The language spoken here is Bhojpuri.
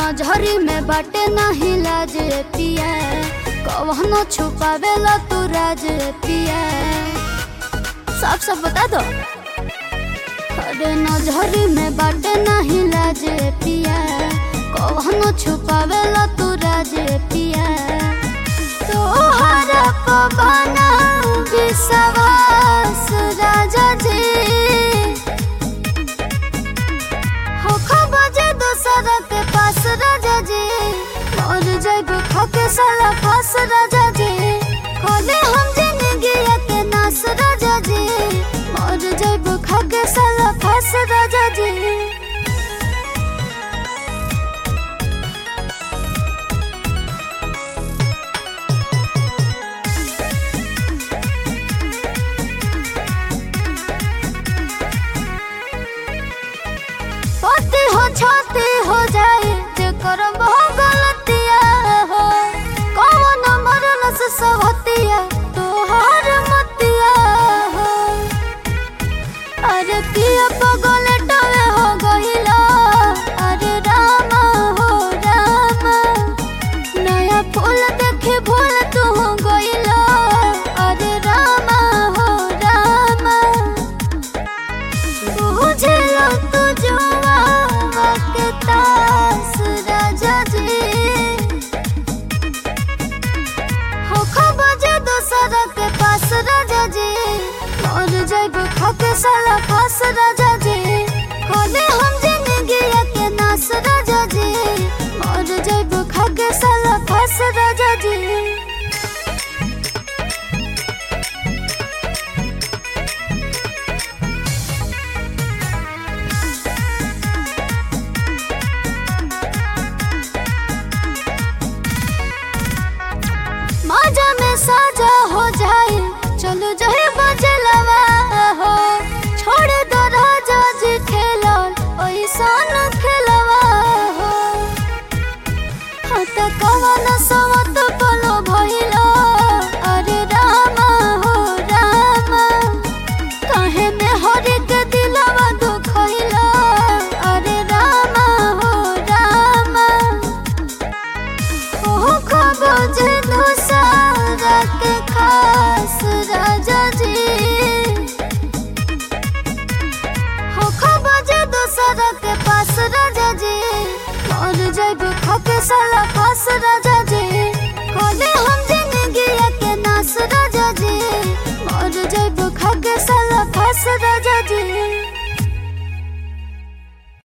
नजरी में बाटे नाही लाज पिया कवनो छुपावेला तू राज पिया सब सब बता दो अरे नजरी में बाटे नाही लाज पिया कवनो छुपावेला तू राज पिया तोहरा पवना विश्वास राजा जी हो बजे दोसरा के पास राजा जी और जब खाके साला फास राजा जी खोले हम जिंदगी के नास राजा जी और जब खाके साला फास राजा जी पति हो छाती हो जाए जे करम हो गलतिया हो कौन मरल से सवतिया तोहार मतिया हो अरे पिया पगले टवे हो गहिला अरे रामा हो रामा नया फूल देखे भूल तू हो गइला अरे रामा हो रामा बुझलो तू जुआवा के तास राजा जी हो बजे दोसरा के पास राजा जी और जब खाके साला फास राजा जी खोले हम जिंदगी के नास राजा जी और जब खाके साला फास राजा जी माजा में साजा हो जाए चलो जाए बजलवा हो छोड़ दो राजा जी खेलो ऐसा न खेलवा हो हट कवन सवत बोलो भइलो अरे रामा हो रामा कहे में हरि के दिलवा दुखइलो अरे रामा हो रामा ओहो खबज दोसारा के खास राजा जी हो खबज दोसारा के पास राजा जी और जब खाके साला पास राजा जी खोले हम जिंदगी के नास राजा जी और जब खाके साला पास राजा जी